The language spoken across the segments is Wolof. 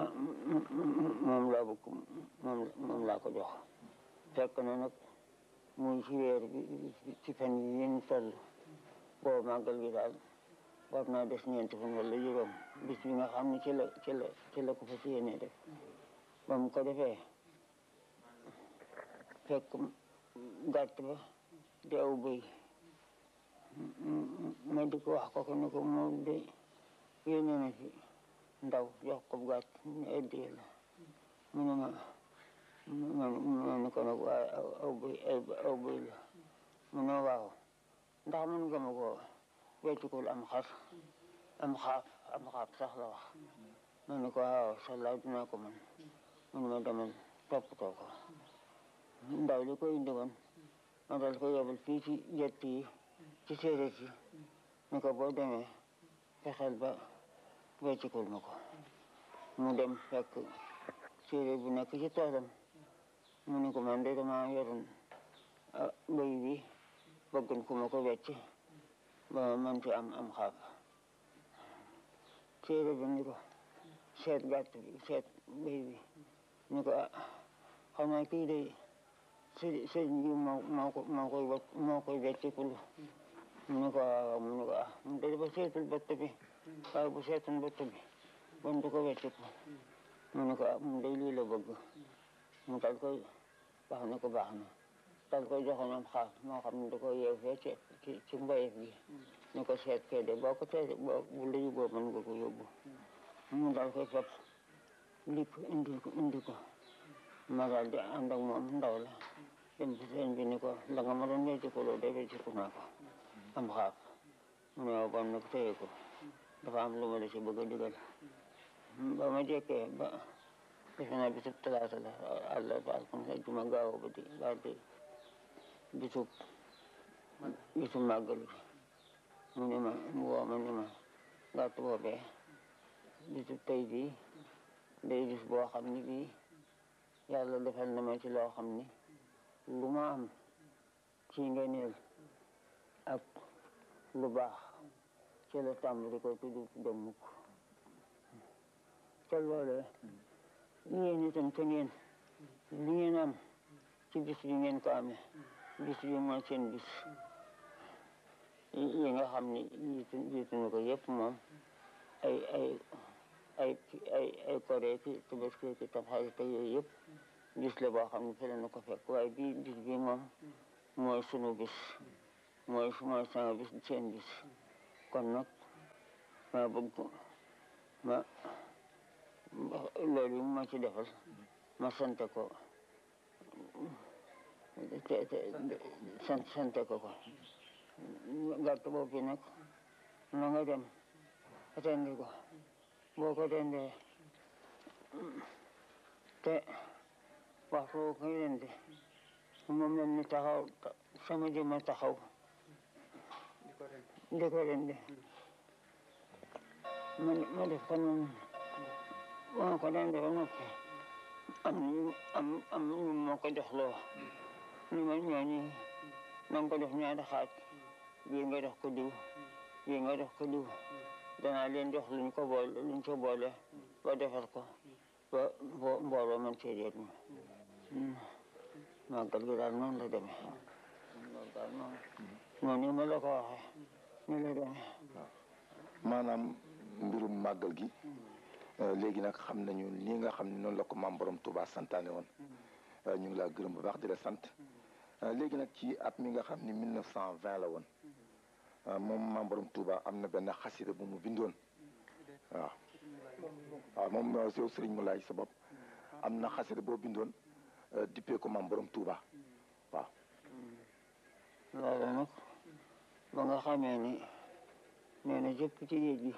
ma moom laa bëgg moom moom laa ko jox fekk na nag muy ci weer bi ci fan yi yéen toll boobu màggal gi daal war naa des ñeenti fan wala juróom bis bi nga xam ne ci la ci la ci la ko fas yéene def ba mu ko defee fekk gàtt ba di aw bëy ma di ko wax ko ko ne ko moom de yéene na fi ndaw jox ko gàtt ñu addee la mu ne ma ma ne ko nag waaye aw bëy aw bëy la mu ne waaw ndax mën nga ma ko weccikul am xar am xaaf am xaaf sax la wax ma ne ko waaw sallaa dinaa ko mën mu ne ma demal toppatoo ko ndaw li ko indi woon ma dal ko yebal fii ci jett yi ci séeréer yi ni ko boo demee fexeel ba weccikul ma ko mu dem fekk séeréer bu nekk ci toolam mu ne ko man de dama yoroon bëy bi bëggoon ku ma ko wecc ba man ci am am xaaf séeréer bi ni ko seet gàtt bi seet bëy bi ni ko ah xanaa kii de së sëñ bi moo moo ko moo koy wet moo koy weccikul mu ne ko waaw mu ne ko ah mu de dafa seetul bëtt bi waaye bu seetul bëtt bi bon du ko wecciku mu ne ko ah mu de lii la bëgg mu dal koy wax ne ko baax na dal koy joxoon am xaaf moo xam ne da ko yeew fee ci ci ci mbayef gi ni ko seet kee de boo ko tee boo bu la yóbboo mën nga ko yóbbu mu dal koy fab lik indi ko indi ko ma daal di ànd ak moom ndaw la dem ci seen bi ni ko la nga ma doon weccikuloo de wecciku naa ko am xaaf mu ne waaw bon nag téye ko dafa am lu ma la si bëgg a digal ba ma jekkee ba defe naa bisub talaata la àlla baal comme ça juma gaaw ba di baal di bisub bisub màggal bi mu ne ma mu woo ma ni ma gàtt boobee bisub tey bii day bis boo xam ni bii yàlla defal na ma ci loo xam ni lu ma am ci ngeneel ak lu baax ci la tàmbali ko tudd dem mukk te loolee yéen itam te ngeen li ngeen am ci bis bi ngeen ko amee bis bi mooy seen bis yi nga xam ni jiitu jiitu na ko yëpp moom ay ay ay ay ay koree ki tabaski ki tamxarit te yooyu yëpp bis la boo xam ne fi la na ko fekk waaye bii bis bi moom mooy sunu bis mooy mooy sama bis seen bis kon nag ma bëgg ma loolu yi ma ci defal ma sante ko te te sant sante ko ko gàtt boobu nag na nga dem rendi ko boo ko rendee te waxtu boo koy rendi mu mel ni taxaw sama jëma taxaw di ko rendi ma ma def ko noonu boo ko rendee ba noppi am am am ñu moo ko jox loo ni ma ñooñi na nga ko def ñaari xaaj bii nga jox ko diw bii nga jox ko diw danaa leen jox luñ ko boole luñ ko boole ba defar ko ba mbooloo man cee jot ñu màggal gi daal noonu la demee loolu daal noonu noonu ma la ko waxee ni la demee maanaam mbirum màggal gi léegi nag xam nañu lii nga xam ne noonu la ko maam borom Touba santaane woon ñu ngi laa gërëm bu baax di la sant léegi nag ci at mi nga xam ni 1920 la woon moom maam borom Touba am na benn xasida bu mu bindoon waaw waaw moom yow Serigne Moulay sa bopp am na xasida boo bindoon dippee ko maam borom Touba waaw. loolu nag ba nga xamee ni nee na jëpp ci géej gi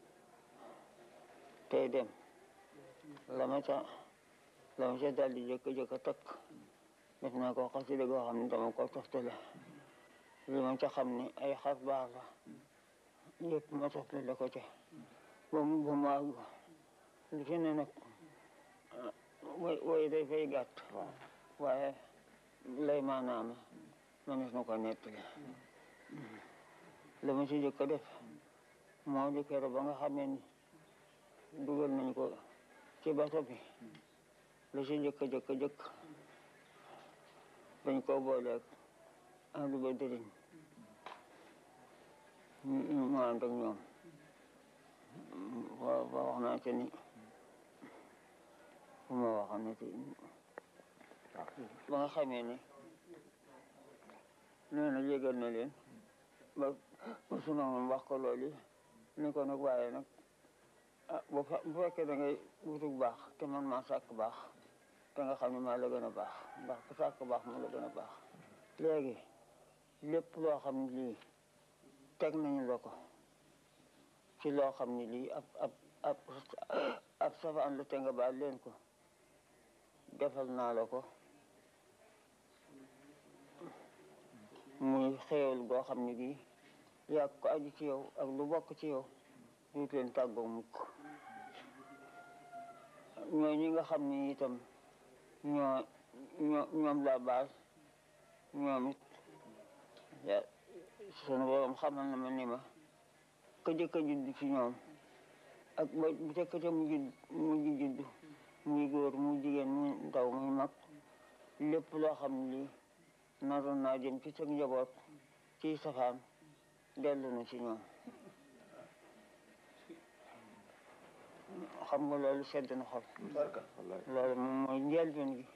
tey dem la ma ca la ma ca daal di jëkk-jëkk a takk def naa ko xasida goo xam ne dama ko toftale li ma ca xam ne ay xar baax la yëpp ma toftale ko ca ba mu ba mu àgg li fi ne nag way way day fay gàtt waaye lay maanaam mënees na ko nettali la ma ci jëkk a def moo di kero ba nga xamee ni dugal nañ ko ci bato bi la ci jëkk jëkk jëkk dañ ko booleeg ahlu badrin ñu mu ànd ak ñoom waaw ba wax naa ci ni fu ma waxoon ne ba nga xamee ni nee na yégal na leen ba ba sunu moom wax ko loolu ni ko nag waaye nag ah bu fekkee da ngay wutug baax te man maa sàkk baax te nga xam ne maa la gën a baax ndax ku sàkk baax moo la gën a baax léegi lépp loo xam ne lii teg nañu la ko ci loo xam ne lii ab ab ab ab safaan la te nga baal leen ko defal naa la ko muy xéewal goo xam ne bii yàgg ko aju ci yow ak lu bokk ci yow duut leen tàggoo mukk ñoo ñi nga xam ne itam ñoo ñoo ñoom la baal ñoom it sunu borom xamal na ma ni ma ka jëkk a judd ci ñoom ak ba bu ca ca mu judd mujj judd muy góor muy jigéen muy ndaw muy mag lépp loo xam ne lii naroon naa jëm ci sa njaboot ci safaan dellu na ci ñoom xam nga loolu sedd na xol loolu moom mooy njëlbeen gi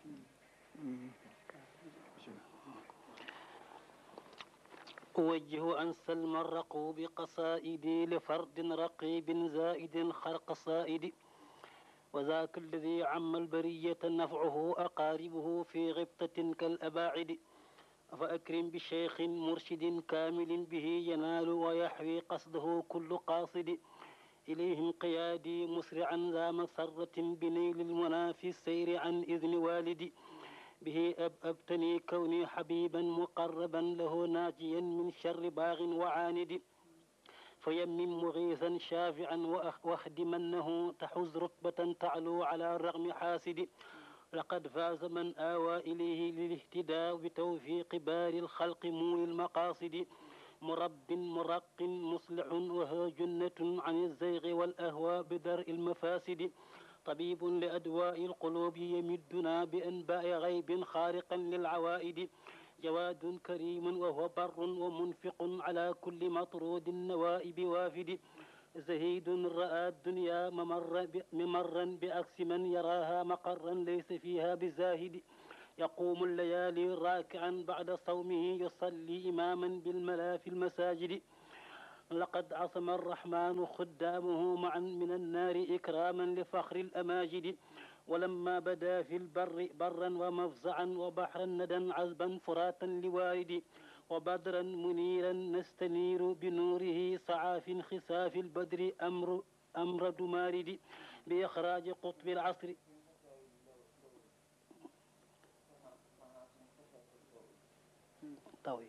أوجه أن سلم الرقوب قصائدي لفرد رقيب زائد خرق صائد وذاك الذي عم البرية نفعه أقاربه في غبطة كالأباعد فأكرم بشيخ مرشد كامل به ينال ويحوي قصده كل قاصد إليه انقيادي مسرعا ذا مسرة بنيل المنى في السير عن إذن والدي به أب أبتني كوني حبيبا مقربا له ناجيا من شر باغ وعاند فيمم مغيثا شافعا واخدمنه تحز رتبة تعلو على الرغم حاسد لقد فاز من آوى إليه للاهتداء بتوفيق بار الخلق مول المقاصد مرب مرق مصلح وهو جنة عن الزيغ والأهواء بدرء المفاسد طبيب لأدواء القلوب يمدنا بأنباء غيب خارقا للعوائد جواد كريم وهو بر ومنفق على كل مطرود النوائب وافد زهيد رأى الدنيا ممر ممرا بعكس من يراها مقرا ليس فيها بزاهد يقوم الليالي راكعا بعد صومه يصلي إماما بالملا في المساجد لقد عصم الرحمن خدامه معا من النار إكراما لفخر الأماجد ولما بدا في البر برا ومفزعا وبحرا ندى عذبا فراتا لوارد وبدرا منيرا نستنير بنوره صعاف خساف البدر أمر أمر دمارد بإخراج قطب العصر طوي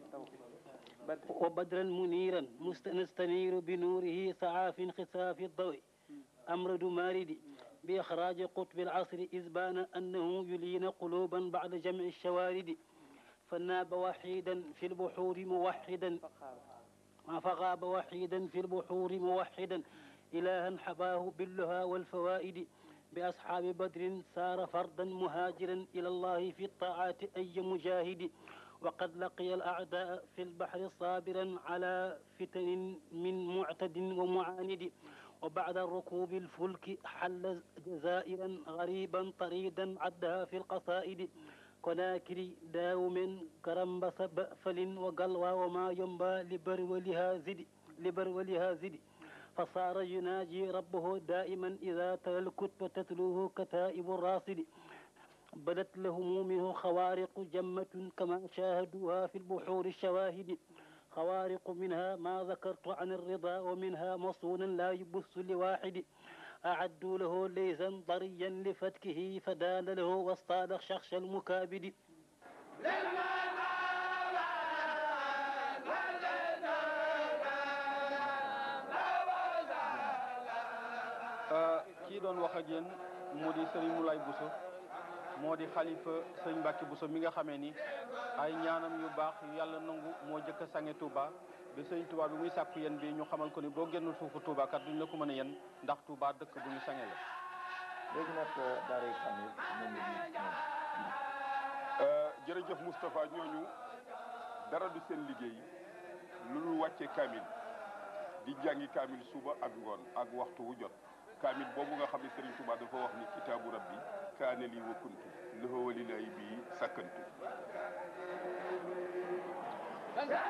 وبدرا منيرا نستنير بنوره صعاف خساف الضوء أمر دمارد بإخراج قطب العصر إذ بان أنه يلين قلوبا بعد جمع الشوارد فناب وحيدا في البحور موحدا فغاب وحيدا في البحور موحدا إلها حباه باللها والفوائد بأصحاب بدر سار فردا مهاجرا إلى الله في الطاعات أي مجاهد وقد لقي الأعداء في البحر صابرا على فتن من معتد ومعاند وبعد ركوب الفلك حل جزائرا غريبا طريدا عدها في القصائد كناكر داوم كرمبس بأفل وقلوى وما ينبى لبرولها زد لبرولها زد فصار يناجي ربه دائما إذا تلا الكتب تتلوه كتائب الراصد بدت لهم منه خوارق جمة كما شاهدوها في البحور الشواهد خوارق منها ما ذكرت عن الرضا ومنها مصونا لا يبث لواحد أعدوا له ليزا ضريا لفتكه فدال له واصطاد شخش المكابد kii doon wax ak yéen moo di Serigne Moulay Bousso moo di xalifa sëñ Mbacke Bousso mi nga xamee ni ay ñaanam yu baax yu yàlla nangu moo jëkk a sange Touba bi sëñ Touba bi muy sàkku yéen bi ñu xamal ko ni boo génnul suufu Touba kat duñ la ko mën a yen ndax Touba dëkk bu ñu sange la léegi nag daaray kamil ñoom ñu ñoom jërëjëf Moustapha ñooñu dara du seen liggéey lu dul wàcce kaamil di jàngi kaamil suba ak ngoon ak waxtu wu jot kaamil boobu nga xam ne Serigne Touba dafa wax ni kitaabu rabbi kaane lii wa kuntu lahu walilaahi bii sakkantu